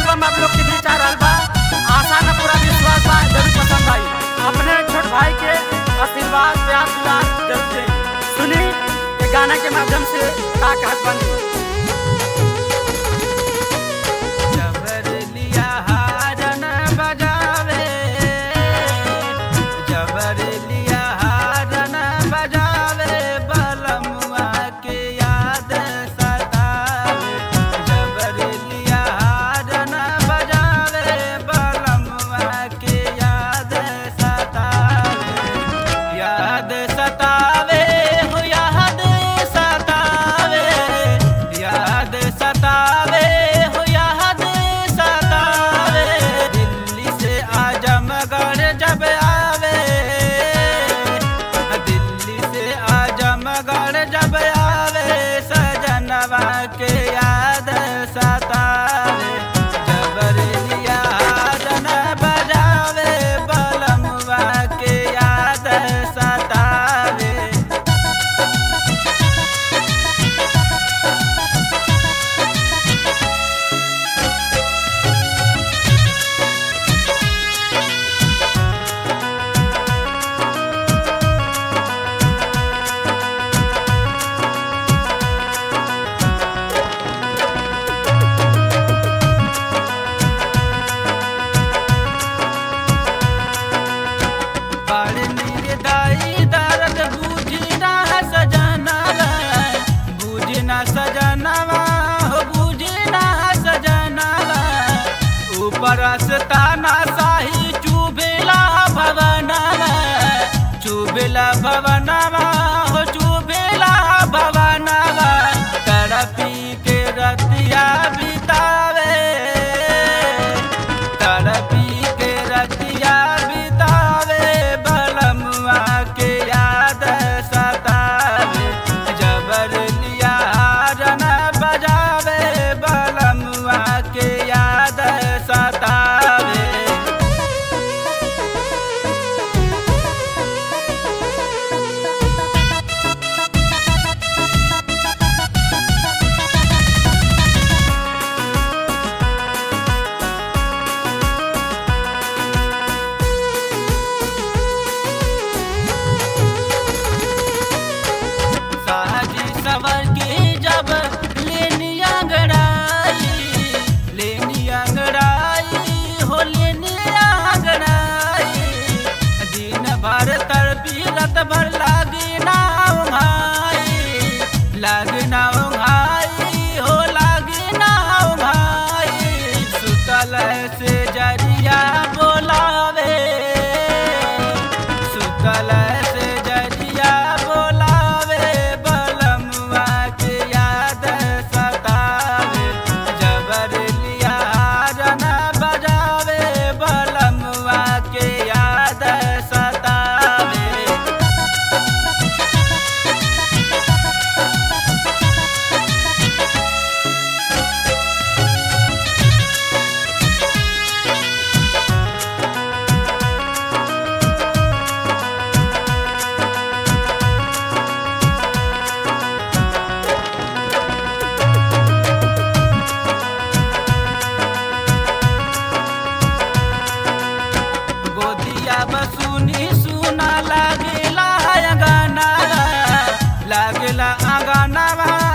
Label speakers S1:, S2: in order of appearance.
S1: album आप लोग के बीच आ रहल बा आशा न पूरा विश्वास बा जरूर पसंद आई अपने छोट भाई के आशीर्वाद प्यार दुलार जरूर दें सुनी ये गाना के माध्यम से का कहत बनी जबर लिया हारन बजावे जबर लिया हारन बजावे बलमुआ के याद सतावे जबर लिया हारन बजावे बलमुआ के याद सतावे याद सतावे हो याद सतावे याद सतावे हो याद सतावे दिल्ली से आजमगढ़ जब आवे दिल्ली से आजमगढ़ जब आवे सजनवा के याद सतावे जबरलिया जन बजावे बलमुआ के याद सतावे बड़नी दाई दर्द बूझी ना सजनवा बूझी ना सजनवा हो बूझी ना सजनवा ऊपर ताना साही चुबेला भवनवा चुबेला भवनवा हो चुबेला भवनवा तड़पी के रतिया बितावे तड़पी के रतिया बितावे बलमुआ के याद सतावे जबर लिया रन बजावे बलमुआ के याद सतावे साजी सवर के जब लेनी अंगड़ाई लेनी अंगड़ाई हो लेनी अंगड़ाई दिन भर तड़पी रत भर लागी ना भाई लागी ना भाई हो लागी ना भाई सुतल से जरिया बोलावे सुतल से जरिया बोलावे बलमुआ के याद सतावे जबर लिया रन बजावे बलमुआ के याद सतावे गोदिया बसुनी सुना लागेला गाना लागेला गाना